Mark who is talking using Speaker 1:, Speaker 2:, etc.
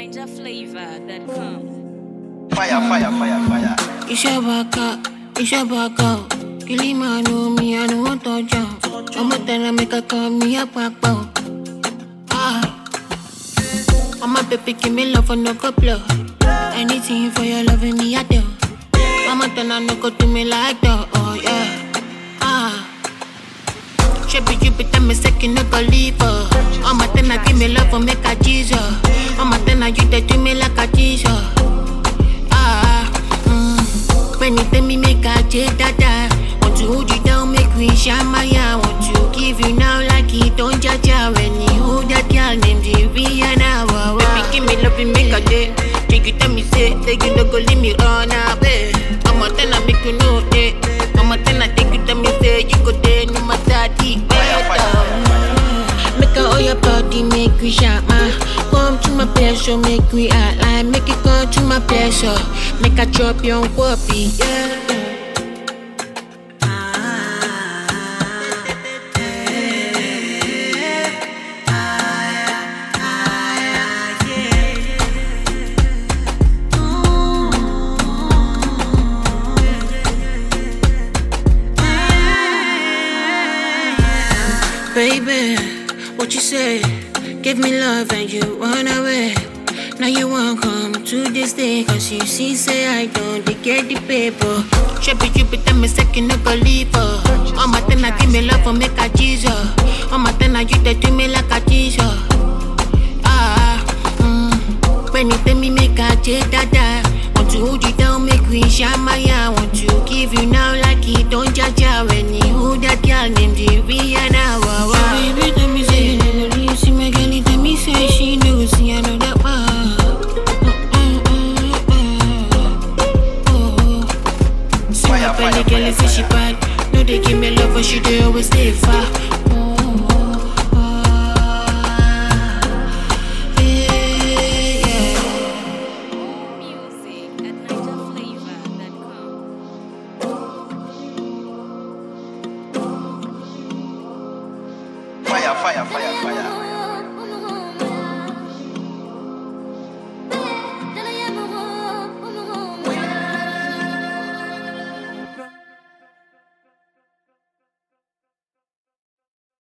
Speaker 1: NigerFlavor.com.
Speaker 2: Fire, fire, fire, fire.
Speaker 3: It's your back up, it's your back up. Kill him, I know me, I don't want to jump. I'm a tell make a call me a back up. Ah, I'm a baby, give me love for no couple. Anything for your loving me, I do. I'm a tell no go to me like that, oh yeah. Ah. Shebi you be tell me second no go leave her. I'm a tell give me love for make a Jesus. I'm a tell you they do me like a Jesus. Ah, mm. When you tell me make a check dada Want to hold you down, make we shine my eye Want to give you now like it don't judge ya When you hold that girl named Rihanna wow, wow. Baby, give me love and make a day Take you tell me say, say you no go leave me run away I'm a ten I make you know that I'm a ten I take you tell me say you go there no matter the weather Make a all your body, make we shine my Come to my pleasure, make we outline Make it come to my pleasure Make a drop your whoopee, yeah Baby, what you say? Give me love and you run away. Now you won't come to this day Cause you see, say I don't they get the paper Shebi you be tell me second no go leave her I'm a ten I give me love for make a Jesus I'm a ten I you they do me like a Jesus Ah, mm. When you tell me make a check dada Want to hold you down, make we shine my eye Want to give you now like it don't judge ya When you hold that girl named Rihanna wow, wow. Baby, tell me say you never leave See my girl, tell me say she no see another one Mm, mm, mm, mm. Oh. See
Speaker 2: Fire,
Speaker 3: my belly
Speaker 2: fire,
Speaker 3: girl,
Speaker 2: fire,
Speaker 3: say she
Speaker 2: fire.
Speaker 3: bad No, they give me love, but she they always stay far Oh, oh, oh. Yeah, yeah.
Speaker 1: More music at NigerFlavor.com.
Speaker 2: Fire, fire, fire, fire.